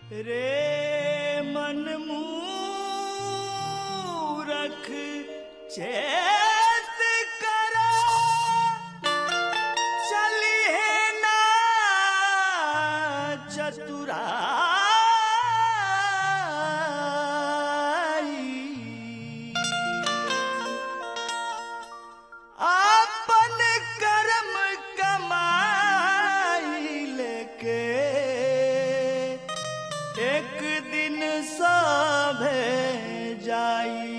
रे मन मूरख चेत करा चलिए ना चतुराई आपन कर्म कमाई लेके एक दिन सभे जाई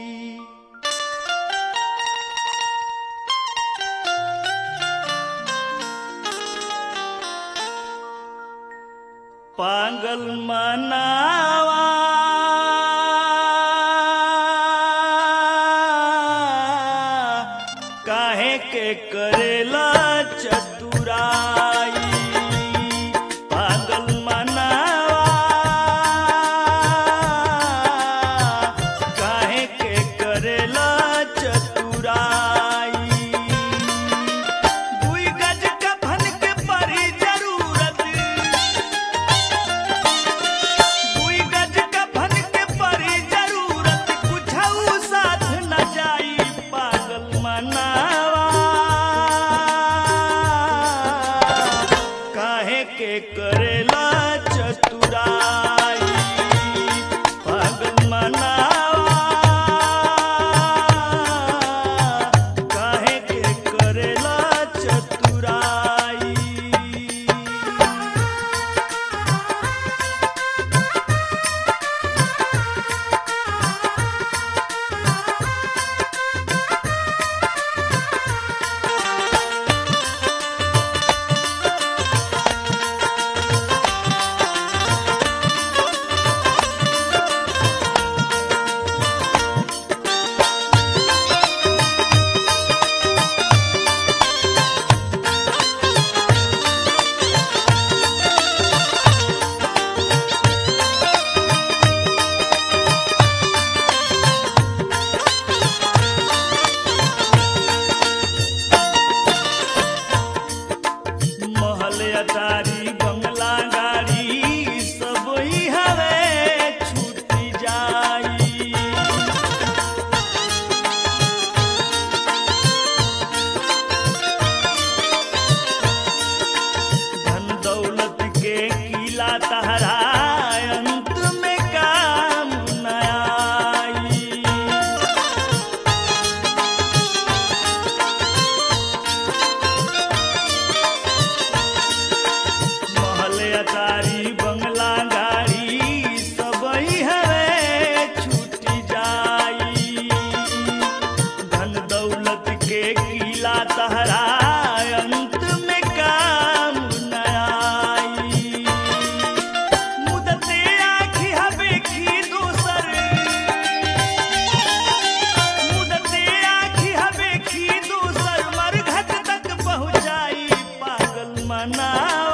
पागल मनावा काहे के करेला चतुराई पागल मनावा काहे के करेला चतुराई दुई गज कफन के परी जरूरत दुई गज कफन के परी जरूरत कुछऊ साथ न जाई पागल मनावा काहे के करेला चतुराई पागल मनावा काहे के करेला चतुराई महल अटारी बंगला गाड़ी सब ही हवे छूटी जाई धन दौलत के किला तहरा अंत में काम न आई महल अटारी बंगला गाड़ी सब ही हवे छूटी जाई धन दौलत के किला तहरा अंत में काम न आई मुदते आखी हवे की दूसर मुदते आखी हवे की दूसर मरघट तक पहुंचाई पागल मनावा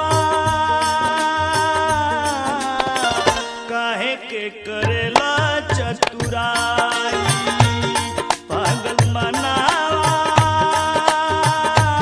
काहे के करेला चतुराई पागल मनावा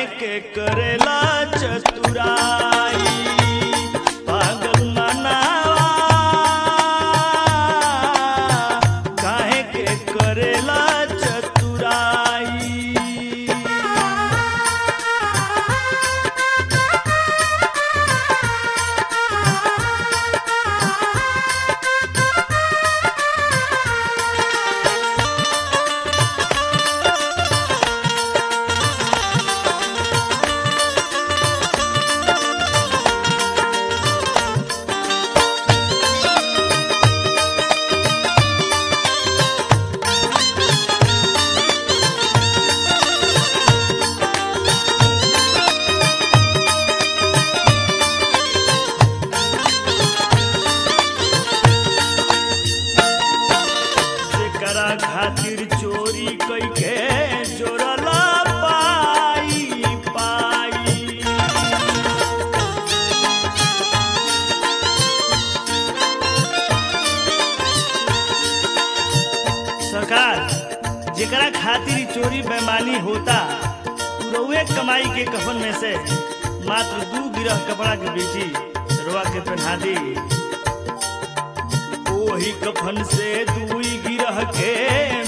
के करेला चतुराई पागल मनावा काहे के करेला चतुराई जेकरा खातिर चोरी कइके जोड़ला पाई पाई सरकार जेकरा खातिर ई चोरी बेमानी होता उ रउए कमाई के कफन में से मात्र दू गिरह कपड़ा के बेची रुआ के पहना दी ओही कफन से दुई गिरह के